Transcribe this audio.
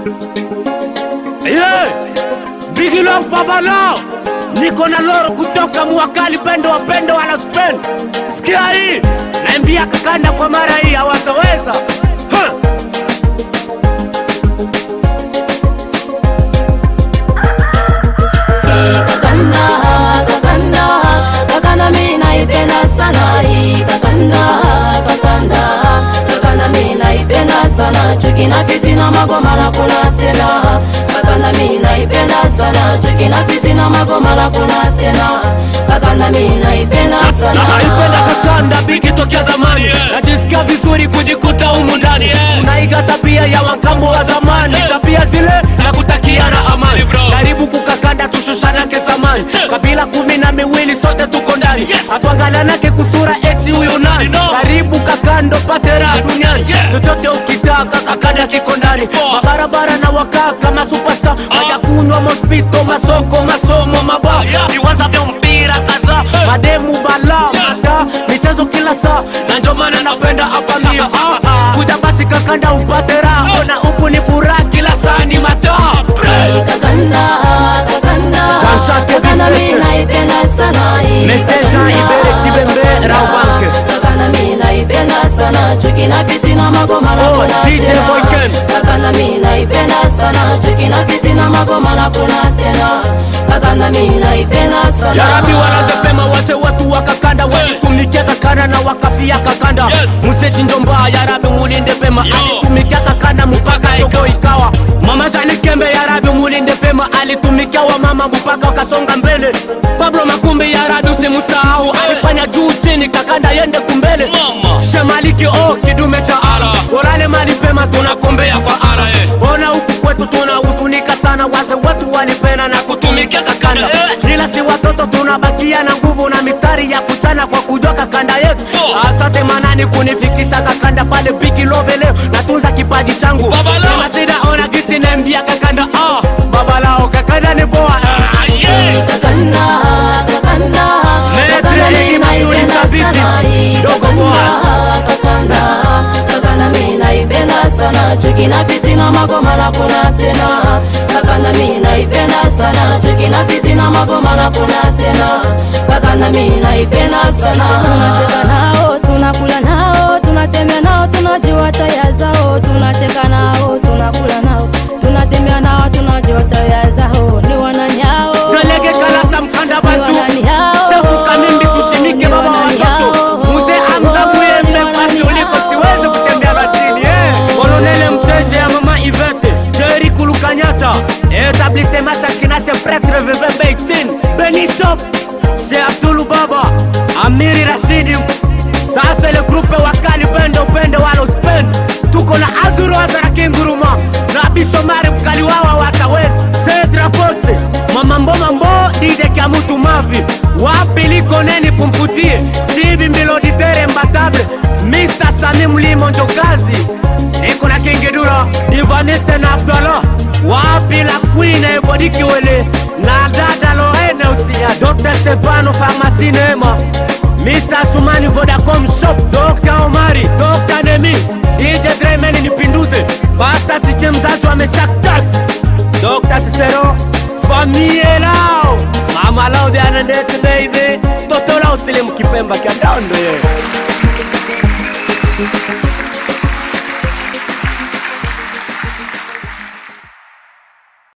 Yeah. Big love baba lao. Niko na loro kutoka Mwakali pendo wa pendo wala spend. Sikia hii. Naambia kakanda kwa mara hii hawataweza. Huh. kakanda kakanda kakanda mi naipenda sana hii kakanda kakanda kakanda mi naipenda sana chuki na fitina magoma na kuna tena kakanda mi naipenda sana chuki na fitina magoma na kuna tena kakanda mi naipenda sana naipenda kakanda bigi tokea zamani najisikia vizuri kujikuta humu ndani unaiga tabia ya wakambo wa zamani tabia zile za kutakiana amani karibu kukakanda tushushanake zamani kabila kumi na miwili sote tuko ndani atwangalanake kusura eti huyu nani karibu kakando pate raha duniani chochote ukitaka kakanda kiko ndani mabarabara na wakaa kama superstar hajakunywa mospito masoko masomo mabaa viwanja vya mpira kadhaa mademu bala mada michezo kila saa na ndio maana napenda hapa mia ah, kuja basi kakanda upate raha ona huku ni furaha kila saa ni mataa Hii kakanda kakanda Jean-Jacques kakanda mi Bifeste. naipenda sana hii Message kakanda. Ibere Chibembe, Raubanke. kakanda mi naipenda sana chuki na fitina magoma na Oh, kuna DJ tena Boyken. kakanda mi naipenda sana chuki na fitina magoma na kuna tena kakanda mi naipenda sana yarabi wanazepema wase watu wakakanda walitumikia kakanda na wakafia kakanda Yes. musechi njomba yarabi mulinde pema alitumikia kakanda mpaka soko ikawa mama jani kembe yarabi mulinde pema alitumikia wa mama mpaka wakasonga mbele pablo makumbi yarabi usimusahau alifanya juu chini kakanda yende kumbele Mama. shemaliki o kidume cha ala orale mali pema tunakombea kwa ala eh. ona huku kwetu tunahuzunika sana wase watu walipenda na kutumikia kakanda Eh. ila si watoto tunabakia na nguvu na mistari ya kuchana kwa kujua kakanda yetu Oh. asante manani kunifikisha kakanda pale bigi love leo natunza kipaji changu Baba lao. Kama sida ona gisi nembia kakanda ah, baba lao kakanda ni poa Ah, yeah. kakanda kakanda Metre kakanda mi hii Masudi naipenda Sabiti. sana hii Dogo kakanda Boaz. kakanda kakanda mi naipenda sana chuki na fitina magoma na kuna tena kakanda mi naipenda sana chuki na fitina magoma na kuna tena kakanda mi naipenda sana tunacheka nao tunakula nao tunatembea nao tunajua taya zao tunacheka nao tunakula nao tunatembea nao tunajua taya zao ni wananyao Dolege kalasa mkanda bantu Ni wananyao. Shefu kamimbi tushimike Ni baba wananyao. watoto Mzee Hamza Ni Muyembe fasi wananyao. uliko siwezi kutembea batini eh. Kolonele Mteje ya mama Ivete Jerry Kulukanyata Etablissement Shakina chez prêtre Veve Beitin Benny Shop Chez Abdul Baba Amiri Rashidi Ça c'est le groupe Wakali Bende Upende Walo Spend Tuko na Azuru Azara Kinguruma Na Bishomari Mkali Wawa Wataweza Cedra Force Mama Mbo Mambo DJ Kiamutu Mavi Wapi liko neni pumputie Chibi Miloditere Mbatable Mr. Sami Mlimo Njokazi Niko na Kingidura Divanese na Abdallah Wapi la Queen Evodiki Wele Na dada Lorene Usia Dr. Stefano Pharmacie Neema Mr. Sumani Vodacom Shop Dr. Omari Dr. Nemi DJ Drayman nipinduze Pasta Tiche mzazi wa Meshak Church Dr. Cicero Famille lao Mama lao de Anandete baby Toto lao sile mkipemba kia dondo ye